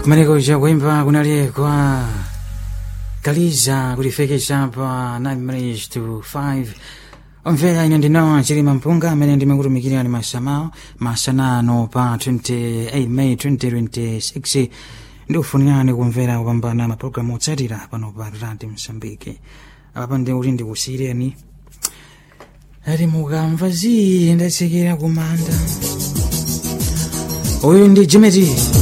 kumeneko kuimba kunaliyekwa kaliza kulifekesa pa 9 minutes to 5 omvera ine ndinowa chilima mpunga amene ndimakutumikirani masamawo masanano pa 28 may 2026 ndikufunirani kumvera kupambana mapulogalamu otsatira pano pa radio msambiki apa ndikuti ndikusiyireni ati mukamva zii ndatsekera kumanda uyu ndi jimeti